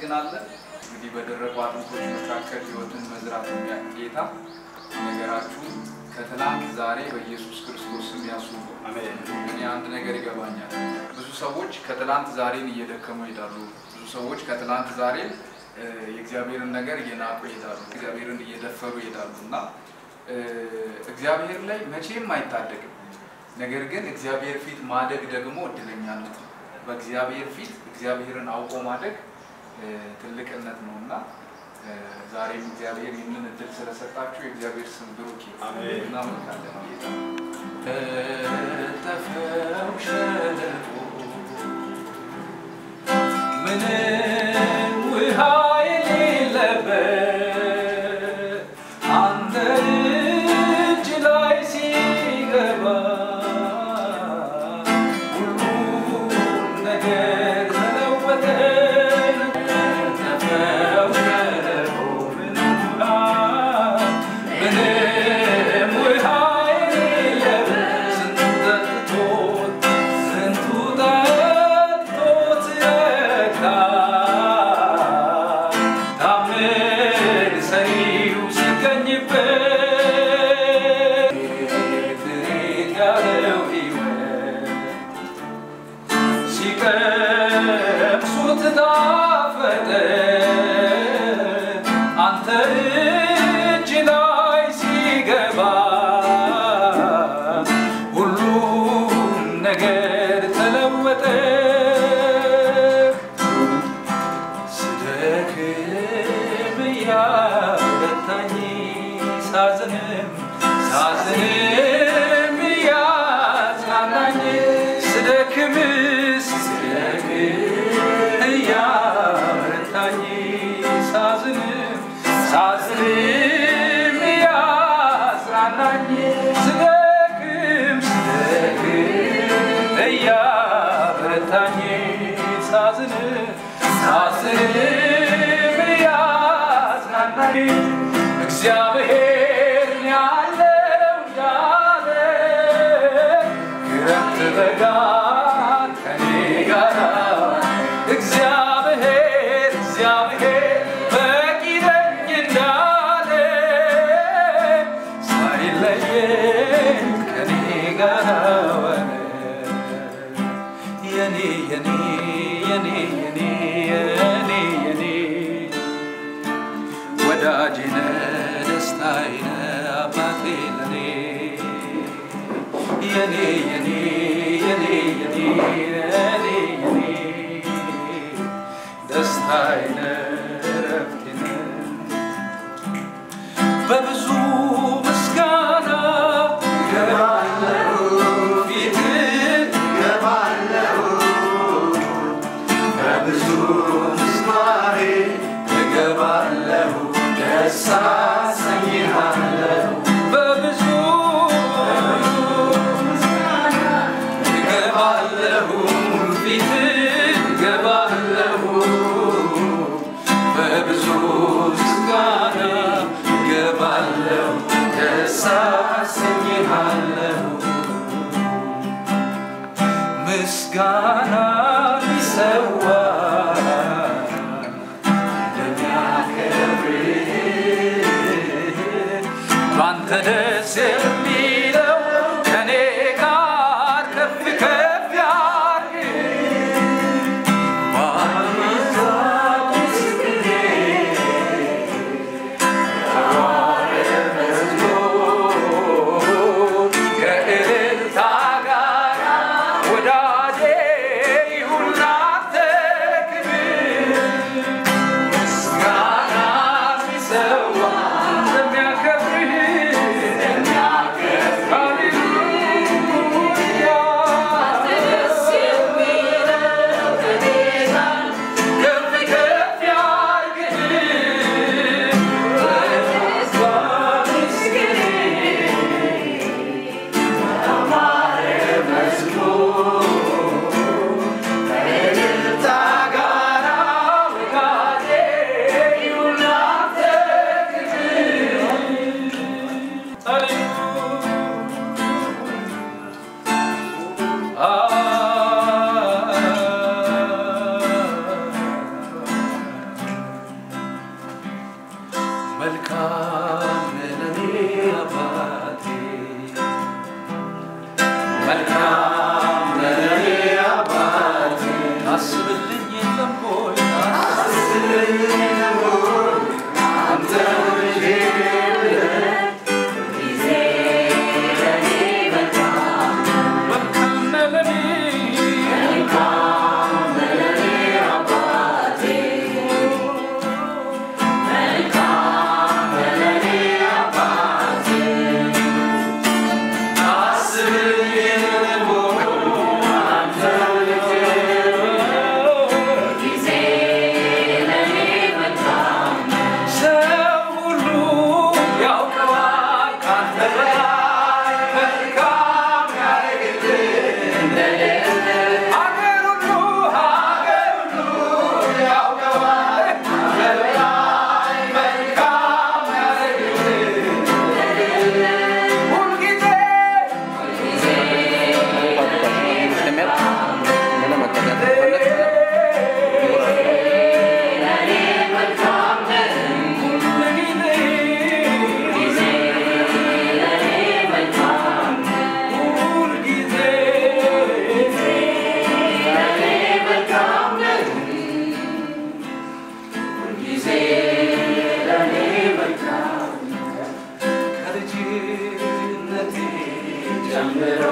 አለ። እንግዲህ በደረቁ አጥንቶች መካከል ሕይወትን መዝራት የሚያውቅ ጌታ ነገራችሁን ከትላንት ዛሬ በኢየሱስ ክርስቶስ ስም ያስቡ። እኔ አንድ ነገር ይገባኛል። ብዙ ሰዎች ከትላንት ዛሬን እየደከሙ ይሄዳሉ። ብዙ ሰዎች ከትላንት ዛሬን እ፣ የእግዚአብሔርን ነገር እየናቁ ይሄዳሉ። እግዚአብሔርን እየደፈሩ ይሄዳሉ እና እ፣ እግዚአብሔር ላይ መቼም አይታደግም። ነገር ግን እግዚአብሔር ፊት ማደግ ደግሞ እድለኛነት ነው። በእግዚአብሔር ፊት እግዚአብሔርን አውቆ ማደግ እ፣ ትልቅነት ነው እና እ፣ ዛሬም እግዚአብሔር ይህንን እድል ስለሰጣችሁ የእግዚአብሔር ስም ብሩክ ይሁን። አሜን። እናመልካለን ጌታ ተተፈው ሸለቆ ምንም ውሃ የሌለበት አንተ እጅ ላይ ሲገባ ሁሉም ነገር ተለወጠ። ተተፈው ሸለቆ ምንም ውሃ ምንም ውሃ የሌለበት ስንቱ ጠጥቶት ስንቱ ጠጥቶት ረካ። ታምር ሰሪው ሲገኝበት ትሬት ያለው ሕይወት ሲቀምሱት ጣፈጠ አንተ እጅ ላይ ሲገባ ሁሉም ነገር ተለወጠ። ስደክም እያበረታኝ ሳዝንም ሳዝንም እያጽናናኝ ስደክምስ ስደክም እያበረታኝ ሳዝንም ሳዝንም እያጽናናኝ ስደክም ስደክም እያበረታኝ ሳዝንም ሳዝንም እያጽናናኝ እግዚአብሔር ያለው እንዳለ ክረምት በጋ ከኔ ጋር እግዚአብሔር እግዚአብሔር በቂ ነኝ እንዳለ ሳይለየኝ ከኔ ጋር ዋለ። የኔ የኔ የኔ የኔ የኔ የኔ ወዳጄነ ደስታዬነ አባቴ ለኔ የኔ የኔ የኔ የኔ የኔ የኔ ደስታዬነ እረፍቴነ በብዙ ምስጋና ገባለሁ ፊትህ በብዙ ምስማሬ እገባለሁ ደስ አሰኝሃለሁ በብዙ እገባለሁ ፊት እገባለሁ በብዙ ምስጋና እገባለሁ ደስ አሰኝሃለሁ ምስጋና ሊሰዋ እንደሚያከብር ባንተ ደስ የሚለው ከኔ ጋር ከፍ ከፍ ያድርግ ባንዛት ቅኔ ከእልልታ ጋር ወዳጄ ይሁን ላንተ ክብር ምስጋና ሲሰዋ እንደሚያከብርህ መልካም ለኔ አባቴ መልካም ለኔ አባቴ ታስብልኝ የለም ሆይ ታስብልኝ የለም ሆይ አንተ ልጄ መልካም ለኔ ታስብልኝ የለም ሆይ አንተ ልጄ ሰው ሁሉ ያውቀዋል ካንተ በላይ መልካም ያደርግልህ ሀገር ሁሉ ሀገር ሁሉ ያውቀዋል ካንተ በላይ መልካም ያደርግልህ ሁልጊዜ ሁልጊዜ ከልጅነቴ ጀምሮ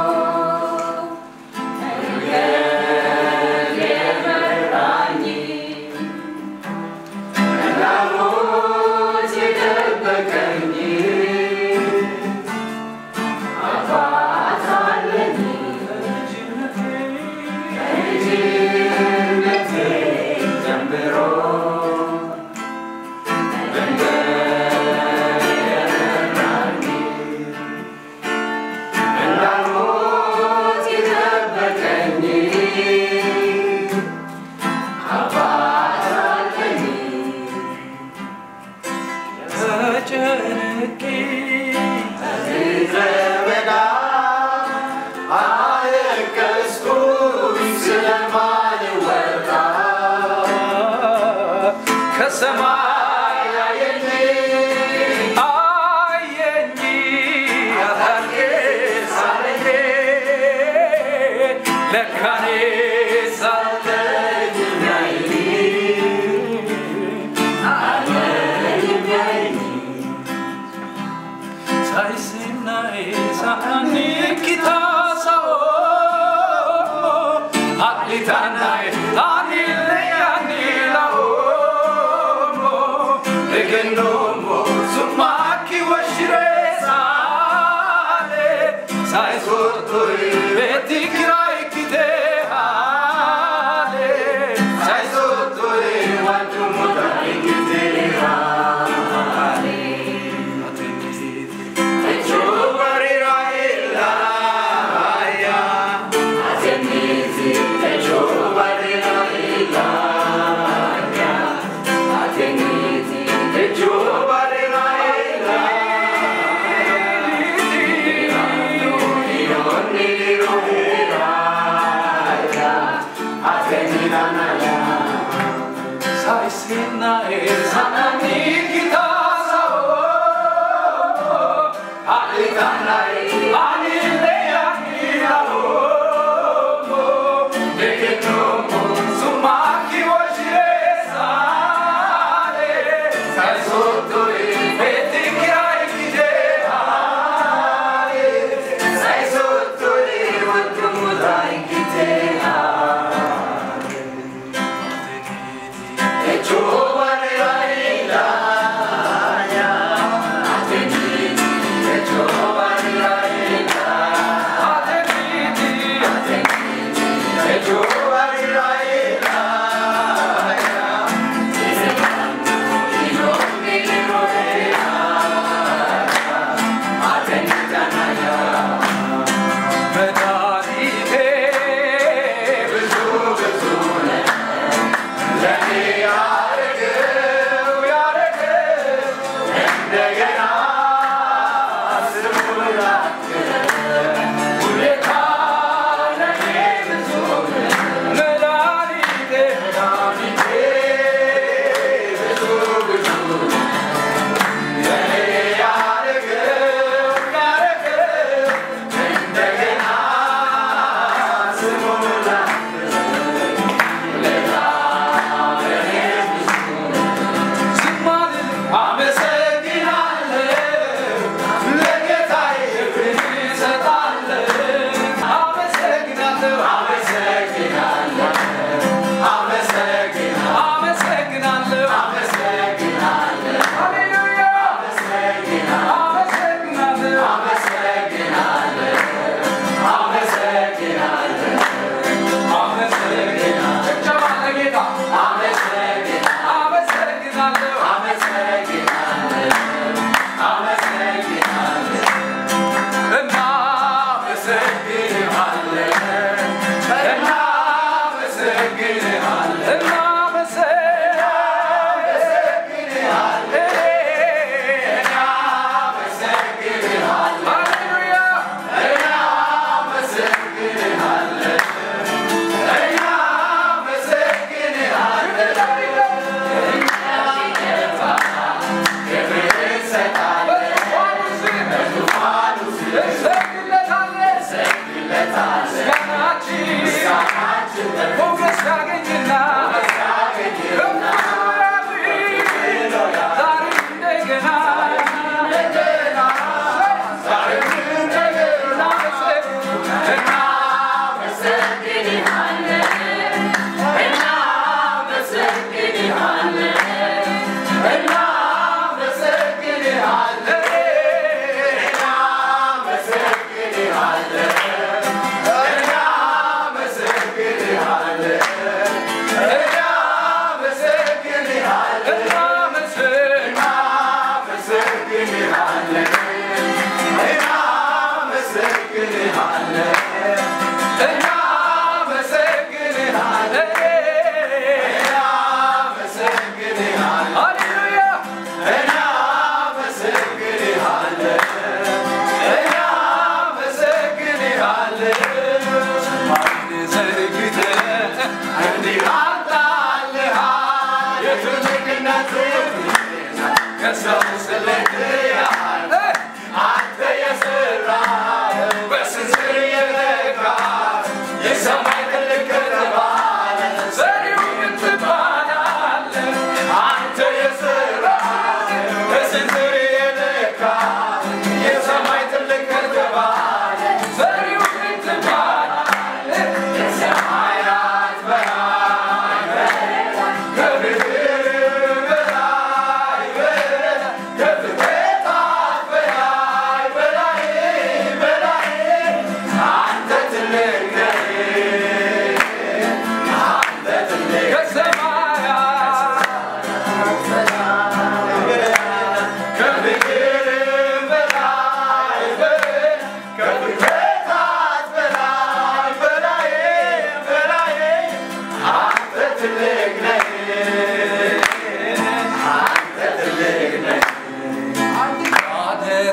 ተጨንቄ ከሰማይ አየኝ አየኝ አታርጌ ሳለኝ ለካኔ ሳለኝ Saisinae sakani kita sao Aklitanae anile anila homo Legenomo sumaki washire sale Sai sotoi beti kirai kite hale Sai sotoi wantu mutai kite hale Sanani kita sao Alitanai, anile anila homo, deketomo, sumaki washire sale, sai sotto i veti kirai kide hale, sai sotto i vantu mudai kide hale. E giovane la ilania,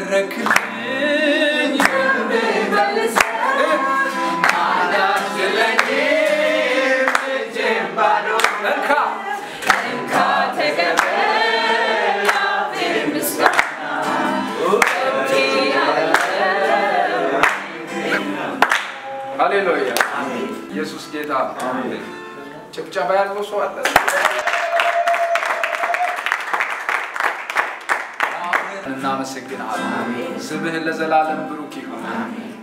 ያደረክልኝ አላስችለኝም እጄን ባዶ እንካ ሃሌሉያ ኢየሱስ ጌታ ጭብጨባ ያለው ሰው አለ እናመሰግናለን ስምህን ለዘላለም ብሩክ ይሁን